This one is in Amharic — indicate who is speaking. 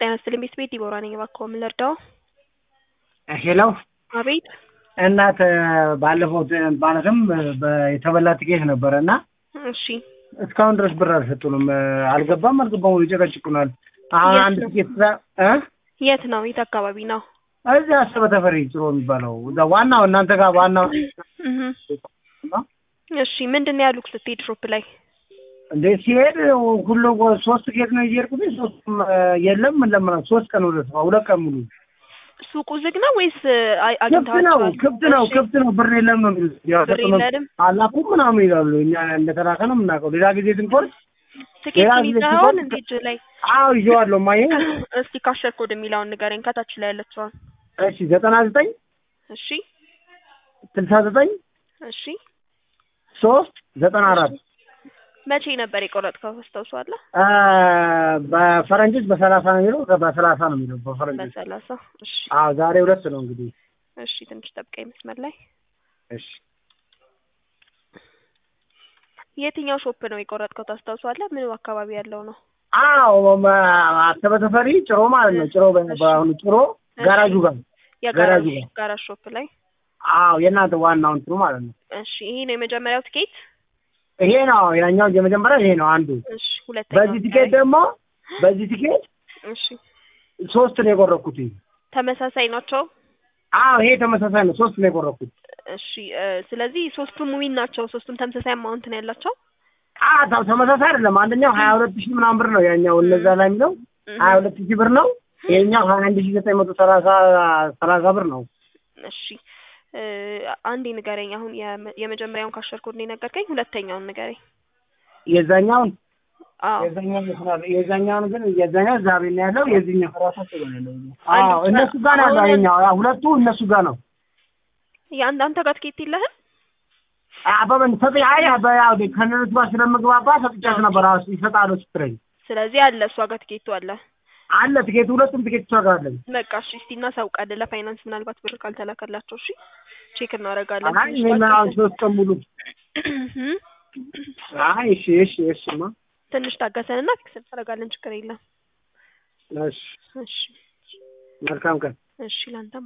Speaker 1: ጤና ይስጥልኝ ቤት ቤት ዲቦራ ነኝ። እባክዎ ምን ልርዳው?
Speaker 2: ሄሎ
Speaker 1: አቤት
Speaker 2: እናት ባለፈው ማለትም የተበላ ትኬት ነበረ እና
Speaker 1: እሺ
Speaker 2: እስካሁን ድረስ ብር አልሰጡንም። አልገባም አልገባም ይጨቀጭቁናል። አሁን
Speaker 1: የት
Speaker 2: አንድ
Speaker 1: ነው?
Speaker 2: ትኬት ዛ- እ
Speaker 1: የት ነው? የት አካባቢ ነው?
Speaker 2: እዚህ አሰበ ተፈሪ ጥሩ የሚባለው እዛ ዋናው እናንተ ጋር ዋናው
Speaker 1: እህ እሺ ምንድን ነው ያሉት ስትሄድ ሾፕ ላይ?
Speaker 2: እንዴ ሲሄድ ሁሉ ሶስት ትኬት ነው እየሄድኩት ሶስቱም የለም ምን ለምን ሶስት ቀን ሁለት ሁለት ቀን ሙሉ
Speaker 1: ሱቁ ዝግ ነው ወይስ አይ-
Speaker 2: ክፍት ነው
Speaker 1: አግኝተዋቸዋል?
Speaker 2: ክፍት ነው
Speaker 1: እሺ፣
Speaker 2: ክፍት ነው ብር የለም ነው የሚሉት ያው
Speaker 1: ብር
Speaker 2: ሰጡንም
Speaker 1: የለንም?
Speaker 2: አላኩም ምናምን ይላሉ እኛ እንደተላከ ነው የምናውቀው ሌላ ጊዜ ስንቆርጥ ሌላ
Speaker 1: ትኬቱን
Speaker 2: ጊዜ
Speaker 1: ይዘኸውን
Speaker 2: ሲቆርጥ-
Speaker 1: እንዴ እጅ ላይ?
Speaker 2: አዎ ይዤዋለሁ ማየ
Speaker 1: እስቲ ካሸር ኮድ የሚለውን ንገረኝ ከታች ላይ ያለችዋን።
Speaker 2: እሺ ዘጠና ዘጠኝ
Speaker 1: እሺ
Speaker 2: ስልሳ ዘጠኝ
Speaker 1: እሺ
Speaker 2: ሶስት ዘጠና አራት
Speaker 1: መቼ ነበር የቆረጥከው ታስታውሳለህ?
Speaker 2: በፈረንጆች በሰላሳ ነው የሚለው በሰላሳ ነው የሚለው በፈረንጆች
Speaker 1: በሰላሳ እሺ
Speaker 2: አዎ ዛሬ ሁለት ነው እንግዲህ
Speaker 1: እሺ ትንሽ ጠብቀኝ መስመር ላይ
Speaker 2: እሺ
Speaker 1: የትኛው ሾፕ ነው የቆረጥከው ታስታውሳለህ? ምን አካባቢ ያለው ነው?
Speaker 2: አዎ መ- አሰበ ተፈሪ ጭሮ ማለት ነው ጭሮ በ- በአሁኑ ጭሮ ጋራጁ ጋር
Speaker 1: የጋራጅ
Speaker 2: ገራጁ ጋር።
Speaker 1: ጋራጅ ሾፕ ላይ
Speaker 2: አዎ የእናንተ ዋናው እንትኑ ማለት ነው
Speaker 1: እሺ ይሄ ነው የመጀመሪያው ትኬት
Speaker 2: ይሄ ነው ያኛው የመጀመሪያ ይሄ ነው አንዱ
Speaker 1: እሺ ሁለተኛው
Speaker 2: በዚህ ቲኬት ደግሞ በዚህ ቲኬት
Speaker 1: እሺ
Speaker 2: ሶስት ነው የቆረኩት
Speaker 1: ተመሳሳይ ናቸው
Speaker 2: አዎ ይሄ ተመሳሳይ ነው ሶስት ነው የቆረኩት
Speaker 1: እሺ እ፣ ስለዚህ ሶስቱም ዊን ናቸው ሶስቱም ተመሳሳይ አማውንት ነው ያላቸው
Speaker 2: አ ታ- ተመሳሳይ አይደለም አንደኛው ሀያ ሁለት ሺህ ምናምን ብር ነው ያኛው እነዛ ላይ የሚለው
Speaker 1: እህ፣
Speaker 2: ሀያ ሁለት ሺህ ብር ነው ይሄኛው ሀያ አንድ ሺህ ዘጠኝ መቶ ሰላሳ ሰላሳ ብር ነው
Speaker 1: እሺ እ፣ አንዴ ንገረኝ አሁን የመ- የመጀመሪያውን ካሸር ኮድ ነው የነገርከኝ ሁለተኛውን ንገረኝ
Speaker 2: የዛኛውን
Speaker 1: አዎ
Speaker 2: የዛኛውን ይመስላል የዛኛውን ግን የዛኛው እዛ ቤት ነው ያለው የዚህኛው ራሳቸው ጋር ነው ያለው
Speaker 1: አንድ
Speaker 2: አዎ
Speaker 1: ብቻ-
Speaker 2: እነሱ ጋር ነው ያለው
Speaker 1: አሁን-
Speaker 2: ይኸኛው ያው ሁለቱ እነሱ ጋር ነው
Speaker 1: የአንድ አንተ ጋር ትኬት የለህም
Speaker 2: አበበን ሰጥ አይ አበ ያው ከነሱ ጋር ስለምግባባ ሰጥቻት ነበር አዎ ይሰጣሉ ስትረኝ
Speaker 1: ስለዚህ አለ እሷ ጋር ትኬቱ አለ
Speaker 2: አለ ትኬት ሁለቱም ትኬት እሷ ጋር አለኝ
Speaker 1: በቃ እሺ እስቲ እናሳውቃለን ለፋይናንስ ምናልባት ብር ካልተላከላቸው እሺ ቼክ እናደርጋለን
Speaker 2: አይ እኔ ምን አሁን ሶስት ቀን ሙሉ
Speaker 1: እህ፣
Speaker 2: አይ እሺ እሺ እሺማ
Speaker 1: ትንሽ ታገሰንና ፊክስ እናደርጋለን ችግር የለም
Speaker 2: እሺ
Speaker 1: እሺ
Speaker 2: መልካም ቀን
Speaker 1: እሺ ላንተም